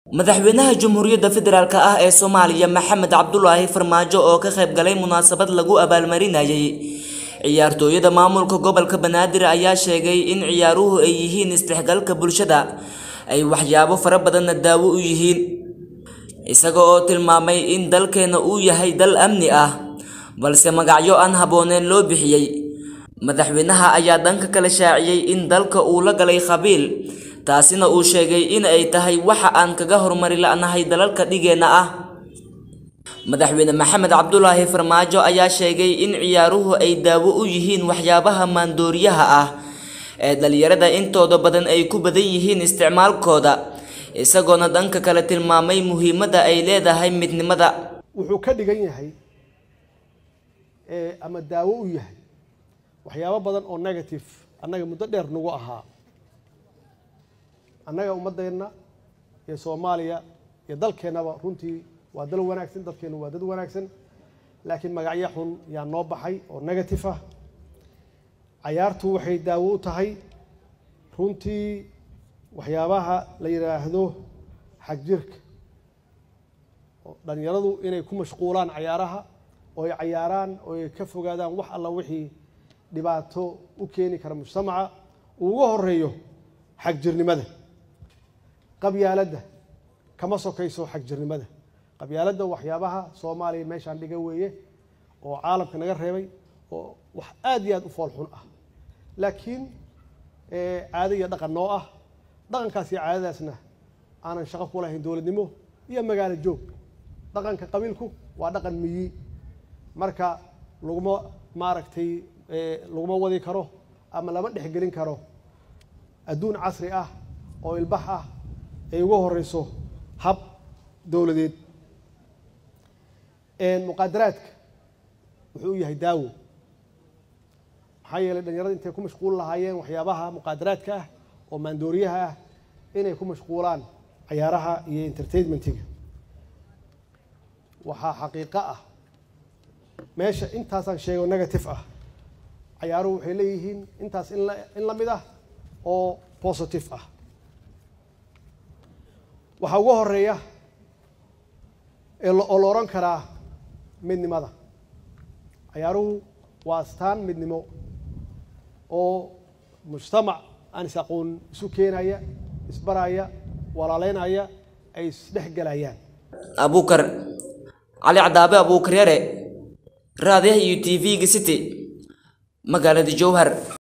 madaxweynaha jamhuuriyadda federaalk ah ee soomaaliya maxamed cabdulaahi farmaajo oo ka qayb galay munaasabad lagu abaalmarinayay ciyaartooyada maamulka gobolka banaadir ayaa sheegay in ciyaaruhu ay yihiin isdhexgalka bulshada ay waxyaabo fara badanna daawo u yihiin isaga oo tilmaamay in dalkeena uu yahay dal amni ah balse magacyo aan habbooneen loo bixiyey madaxweynaha ayaa dhanka kale shaaciyey in dalka uu la galay qabiil taasina uu sheegay in ay tahay waxa aan kaga horumari la'nahay dalalka dhigeenna ah madaxweyne maxamed cabdulaahi farmaajo ayaa sheegay in ciyaaruhu ay daawo u yihiin waxyaabaha maandooriyaha ah ee dhalinyarada intooda badan ay ku badan yihiin isticmaalkooda isagoona dhanka kale tilmaamay muhiimadda ay leedahay midnimada wuxuu ka dhigan yahay ama daawo u yahay waxyaabo badan oo negative annaga muddo dheer nagu ahaa annaga ummaddeenna iyo soomaaliya iyo dalkeennaba runtii waa dal wanaagsan dadkeennu waa dad wanaagsan laakiin magacyo xun yaa noo baxay oo negative ah cayaartu waxay daawo u tahay runtii waxyaabaha la yidhaahdo xagjirka oo dhalinyaradu inay ku mashquulaan cayaaraha oo ay cayaaraan oo ay ka fogaadaan wax alla wixii dhibaato u keeni kara mujtamaca uu uga horeeyo xagjirnimada qabyaaladda kama sokayso xagjirnimada qabyaaladda waxyaabaha soomaaliya meeshaan dhiga weeye oo caalamka naga reebay oo wax aada iyo aada u fool xun ah laakiin caado iyo dhaqan noo ah dhaqankaas iyo caadadaasna aanan shaqo ku lahayn dowladnimo iyo magaalo joog dhaqanka qabiilku waa dhaqan miyi marka laguma maaragtay laguma wadi karo ama lama dhexgelin karo adduun casri ah oo ilbax ah ay uga horeyso hab dowladeed muqaadaraadka wuxuu u yahay daawo maxaa yeelay dhalinyarada intay ku mashquul lahaayeen waxyaabaha muqaadaraadka ah oo maandooriyaha ah inay ku mashquulaan cayaaraha iyo entertainmentiga waxaa xaqiiqo ah meesha intaasaan sheego negative ah cayaaruhu waxay leeyihiin intaas in la mid ah oo positive ah waxaa uga horeeya oo la odhan karaa midnimada cayaaruhu waa astaan midnimo oo mujtamac aan is aqoon isu keenaya isbaraya walaaleynaya ay isdhex gelayaan abuukar cali cadaabe abuukar yare raadiyaha iyo t v-ga city magaalada jowhar